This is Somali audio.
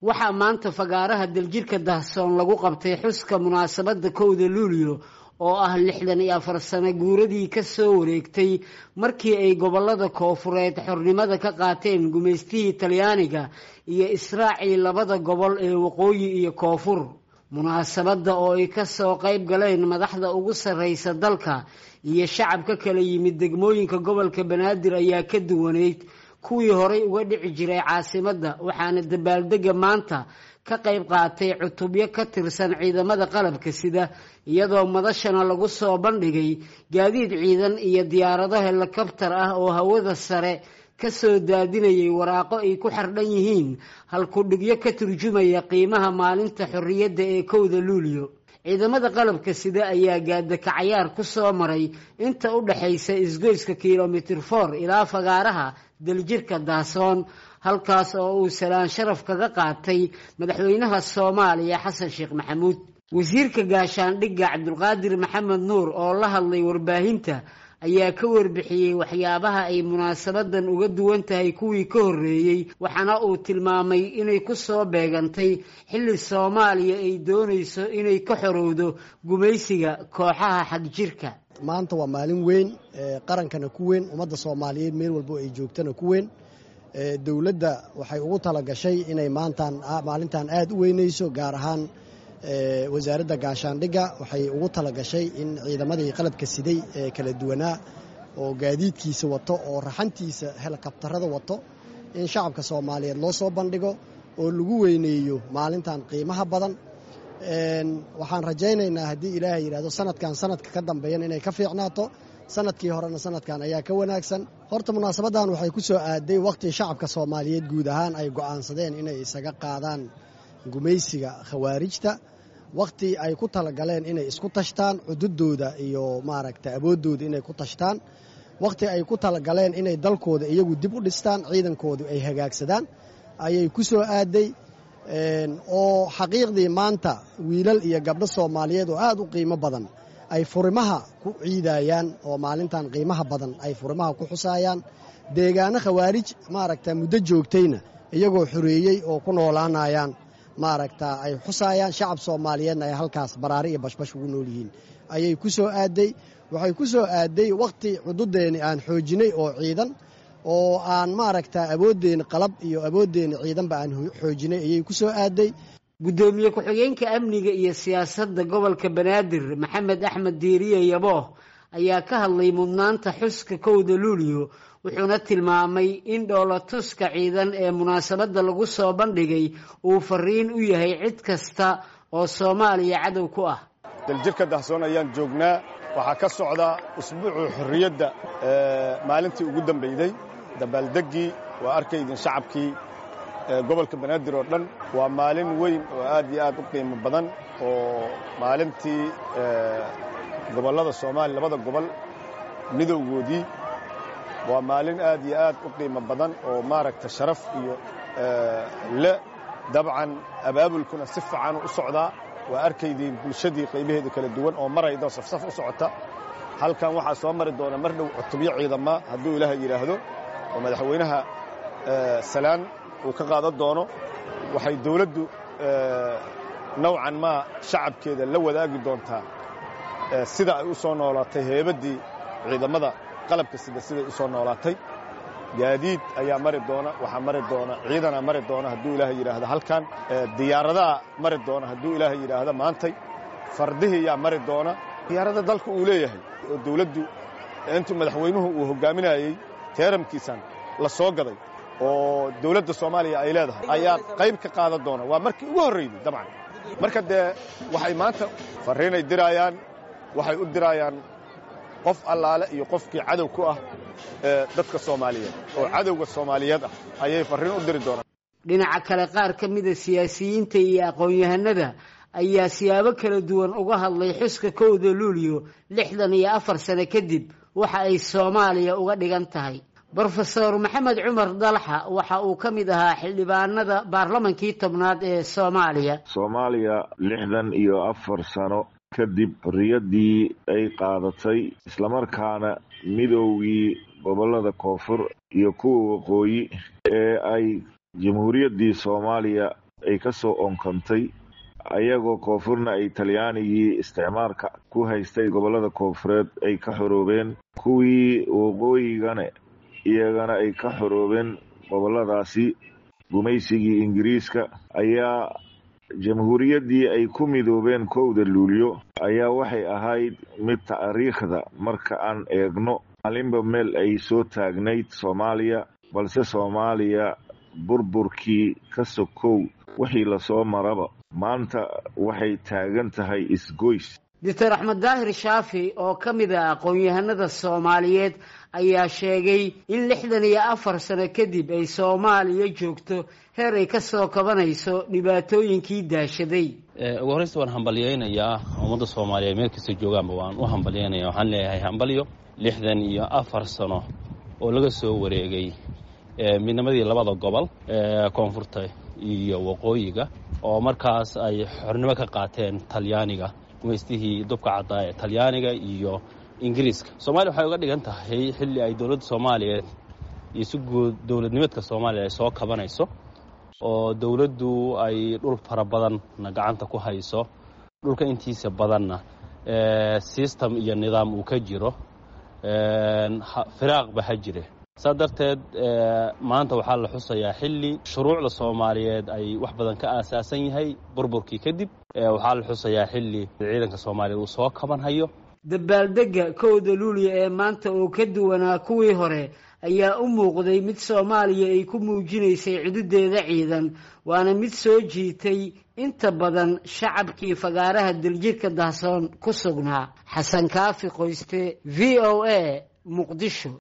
waxaa maanta fagaaraha daljirka dahsoon lagu qabtay xuska munaasabadda kowda luulyo oo ah lixdan iyo afar sano guuradii ka soo wareegtay markii ay gobollada koofureed xornimada ka qaateen gumaystihii talyaaniga iyo israacii labada gobol ee waqooyi iyo koonfur munaasabadda oo ay ka soo qayb galeen madaxda ugu sarraysa dalka iyo shacab ka kala yimid degmooyinka gobolka banaadir ayaa ka duwaneyd kuwii horay uga dhici jiray caasimadda waxaana dabaaldega maanta ka qayb qaatay cutubyo ka tirsan ciidamada qalabka sida iyadoo madashana lagu soo bandhigay gaadiid ciidan iyo diyaarado helikabtar ah oo hawada sare ka soo daadinayay waraaqo ay ku xardhan yihiin halkudhigyo ka turjumaya qiimaha maalinta xorriyadda ee kowda luulyo ciidamada qalabka sida ayaa gaadakacayaar ku soo maray inta u dhaxaysa isgoyska kilomitir for ilaa fagaaraha daljirka daasoon halkaas oo uu salaan sharaf kaga qaatay madaxweynaha soomaaliya xasan sheekh maxamuud wasiirka gaashaandhigga cabdulqaadir maxamed nuur oo la hadlay warbaahinta ayaa ka warbixiyey waxyaabaha ay munaasabadan uga duwan tahay kuwii ka horreeyey waxaana uu tilmaamay inay ku soo beegantay xilli soomaaliya ay doonayso inay ka xorowdo gumaysiga kooxaha xagjirka maanta waa maalin weyn qarankana ku weyn ummadda soomaaliyeed meel walbo ay joogtana ku weyn dowladda waxay ugu talagashay inay maantan maalintan aada u weynayso gaar ahaan wasaaradda gaashaandhigga waxay ugu talagashay in ciidamadii qalabka siday ee kala duwanaa oo gaadiidkiisa wato oo raxantiisa helikabtarada wato in shacabka soomaaliyeed loo soo bandhigo oo lagu weyneeyo maalintan qiimaha badan waxaan rajaynaynaa haddii ilaahay yidhahdo sanadkan sanadka ka dambeeyan inay ka fiicnaato sanadkii horena sanadkan ayaa ka wanaagsan horta munaasabaddan waxay ku soo aaday wakhtii shacabka soomaaliyeed guud ahaan ay go'aansadeen inay isaga qaadaan gumaysiga khawaarijta wakhti ay ku talagaleen inay isku tashtaan cududooda iyo maaragta awooddooda inay ku tashtaan wakhti ay ku talagaleen inay dalkooda iyagu dib u dhistaan ciidankoodu ay hagaagsadaan ayay ku soo aaday oo xaqiiqdii maanta wiilal iyo gabdho soomaaliyeed oo aad u qiimo badan ay furimaha ku ciidayaan oo maalintan qiimaha badan ay furimaha ku xusaayaan deegaano khawaarij maaragta muddo joogtayna iyagoo xoreeyey oo ku noolaanayaan maaragta ay xusaayaan shacab soomaaliyeedna ay halkaas baraari iyo bashbash ugu nool yihiin ayay ku soo aaday waxay ku soo aaday wakhti cududeenni aan xoojinay oo ciidan oo aan maaragta awooddeeni qalab iyo awooddeeni ciidanba aan xoojinay ayay ku soo aaday guddoomiye ku-xigeenka amniga iyo siyaasadda gobolka banaadir maxamed axmed diiriye yabooh ayaa ka hadlay mudnaanta xuska kowda luulyo wuxuuna tilmaamay in dhoolatuska ciidan ee munaasabadda lagu soo bandhigay uu fariin u yahay cid kasta oo soomaaliya cadow ku ah daljirka dahsoon ayaan joognaa waxaa ka socda usbuucu xorriyadda maalintii ugu dambayday dabaaldeggii waa arkaydin shacabkii gobolka banaadir oo dhan waa maalin weyn oo aad iyo aad u qiimo badan oo maalintii gobollada soomaaliya labada gobol midowgoodii waa maalin aad iyo aad u qiimo badan oo maaragta sharaf iyo le dabcan abaabulkuna si fiican u socdaa waa arkaydiin bulshadii qaybaheeda kala duwan oo marayda safsaf u socota halkan waxaa soo mari doona mar dhow cutubyo ciidama hadduu ilaaha yidhaahdo oo madaxweynaha salaan uu ka qaadan doono waxay dawladdu nowcan maa shacabkeeda la wadaagi doontaa sida ay u soo noolaatay heebaddii ciidamada qalabka sida siday u soo noolaatay gaadiid ayaa mari doona waxaa mari doona ciidanaa mari doona hadduu ilaaha yidhaahdo halkan diyaaradaha mari doona hadduu ilaaha yidhaahdo maantay fardihii yaa mari doona diyaarada dalka uu leeyahay oo dawladdu intuu madaxweynuhu uu hoggaaminayey teeramkiisan la soo gaday oo dawladda soomaaliya ay leedahay ayaa qayb ka qaadan doona waa markii ugu horrayday dabcan marka dee waxay maanta farriinay diraayaan waxay u diraayaan qof allaale iyo qofkii cadow ku ah dadka soomaaliyeed oo cadowga soomaaliyeed ah ayay farriin u diri doonaan dhinaca kale qaar ka mida siyaasiyiinta iyo aqoon-yahanada ayaa siyaabo kala duwan uga hadlay xuska kowda luulyo lixdan iyo afar sano kadib waxa ay soomaaliya uga dhigan tahay brofesor maxamed cumar dalxa waxa uu ka mid ahaa xildhibaanada baarlamankii tobnaad ee soomaaliya soomaaliya lixdan iyo afar sano kadib xorriyaddii ay qaadatay islamarkaana midoogii gobollada koonfur iyo kuwa waqooyi ee ay jamhuuriyaddii soomaaliya ay ka soo onkantay ayagoo koonfurna ay talyaanigii isticmaalka ku haystay gobollada koonfureed ay ka xoroobeen kuwii waqooyigana iyagana ay ka xoroobeen gobolladaasi gumaysigii ingiriiska ayaa jamhuuriyaddii ay ku midoobeen kowda luulyo ayaa waxay ahayd mid taariikhda marka aan eegno maalinba meel ay soo taagnayd soomaaliya balse soomaaliya burburkii ka sokow wixii lasoo maraba maanta waxay taagan tahay isgoys doctor axmed daahir shaafi oo ka mid ah aqoon-yahanada soomaaliyeed ayaa sheegay in lixdan iyo afar sano kadib ay soomaaliya joogto heer ay ka soo kabanayso dhibaatooyinkii daashaday ugu horreysta waan hambalyaynayaa ummadda soomaaliyeed meel kasta joogaanba waan u hambalyaynaya waxaan leeyahay hambalyo lixdan iyo afar sano oo laga soo wareegay midnimadii labada gobol koonfurta iyo waqooyiga oo markaas ay xornimo ka qaateen talyaaniga gumaystihii dubka caddaa ee talyaaniga iyo ingiriiska soomaaliya waxay uga dhigan tahay xilli ay dowladda soomaaliyeed iyo si guud dowladnimeedka soomaaliya ay soo kabanayso oo dowladdu ay dhul fara badanna gacanta ku hayso dhulka intiisa badanna system iyo nidaam uu ka jiro firaaqba ha jire saa darteed maanta waxaa la xusayaa xilli shuruucda soomaaliyeed ay wax badan ka aasaasan yahay burburkii kadib waxaa la xusayaa xilli ciidanka soomaaliyeed uu soo kabanhayo dabaaldegga kowda luuliya ee maanta oo ka duwanaa kuwii hore ayaa u muuqday mid soomaaliya ay ku muujinaysay cududeeda ciidan waana mid soo jiitay inta badan shacabkii fagaaraha daljirka dahsoon ku sugnaa xasan kaafi qoyste v o a muqdisho